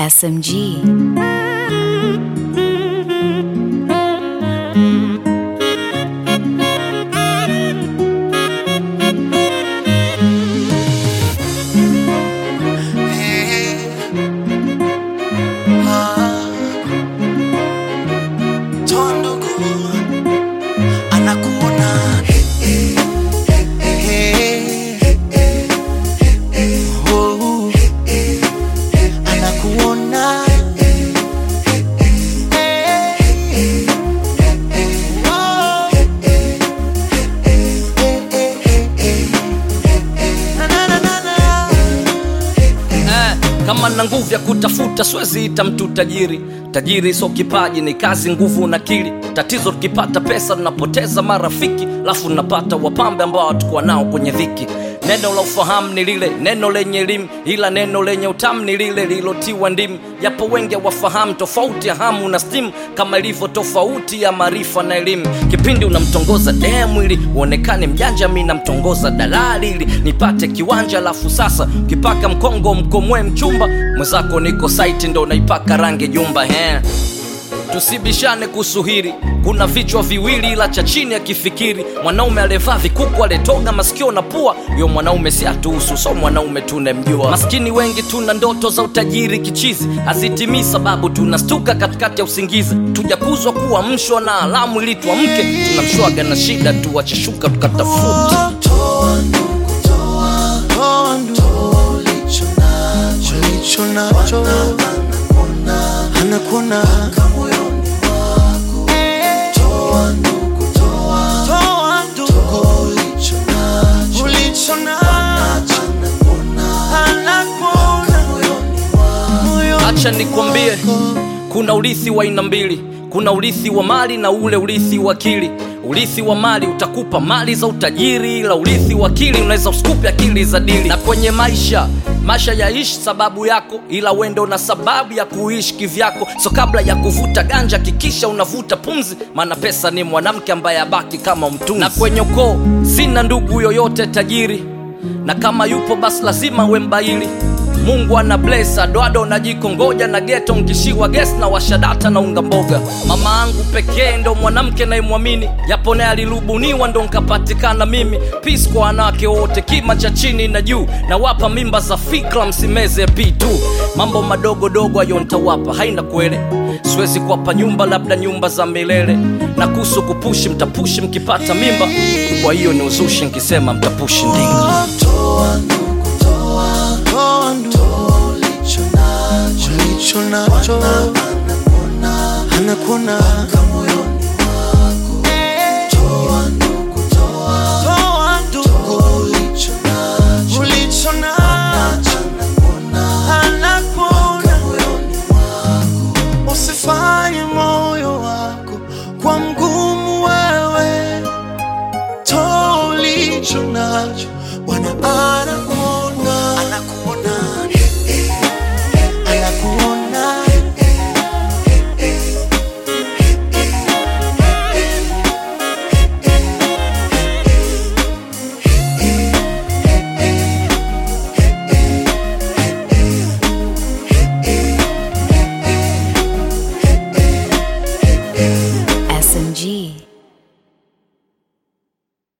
SMG. Tondogo anakuona Oh, anakuona Oh, na, na, na, na, na. eh, kama na nguvu ya kutafuta siwezi ita mtu tajiri tajiri sio kipaji ni kazi nguvu na akili tatizo tukipata pesa tunapoteza marafiki lafu tunapata wapambe ambao hatukuwa nao kwenye dhiki neno la ufahamu ni lile neno lenye elimu ila neno lenye utamu ni lile lilotiwa ndimu yapo wengi wafahamu tofauti ya hamu na stimu kama ilivyo tofauti ya maarifa na elimu kipindi unamtongoza demu ili uonekane mjanja mi namtongoza dalali ili nipate kiwanja alafu sasa ukipaka mkongo mkomwe mchumba mwenzako niko saiti ndo naipaka rangi jumba he tusibishane kuhusu hili kuna vichwa viwili ila cha chini akifikiri mwanaume alevaa vikuku aletoga masikio na pua yo mwanaume si atuhusu so mwanaume tunemjua maskini wengi tuna ndoto za utajiri kichizi hazitimii sababu tunastuka katikati ya usingizi tujakuzwa kuwa mshwa na alamu ili tuamke tunamshwaga na shida tuwacheshuka tukatafuta Toa ndugu, toa, toa ndugu, ulicho nacho, ulicho nacho, anakuona moyoni mwako. Toa ndugu, toa, toa ndugu, ulicho nacho, ulicho nacho, anakuona moyoni acha nikwambie kuna urithi wa aina mbili kuna urithi wa mali na ule urithi wa akili urithi wa mali utakupa mali za utajiri ila urithi wa akili unaweza usikupe akili za dili na kwenye maisha maisha yaishi sababu yako ila wendo na sababu ya kuishi kivyako so kabla ya kuvuta ganja kikisha unavuta pumzi maana pesa ni mwanamke ambaye abaki kama mtunzi na kwenye ukoo sina ndugu yoyote tajiri na kama yupo basi lazima we mbaili mungu ana bless adoado na jiko ngoja na geto nkishiwa ges na washadata na unga mboga mama angu pekee ndo mwanamke naimwamini japo naye alirubuniwa ndo nkapatikana mimi pis kwa wanawake wote kima cha chini na juu na wapa mimba za fikra msimeze p2 mambo madogo dogo ayo ntawapa haina kwele siwezi kuwapa nyumba labda nyumba za milele na kuhusu kupushi mtapushi mkipata mimba kwa hiyo ni uzushi nkisema mtapushi ndinga Toa ndugu, toa, toa ndugu, ulicho nacho, ulicho nacho, anakuona moyoni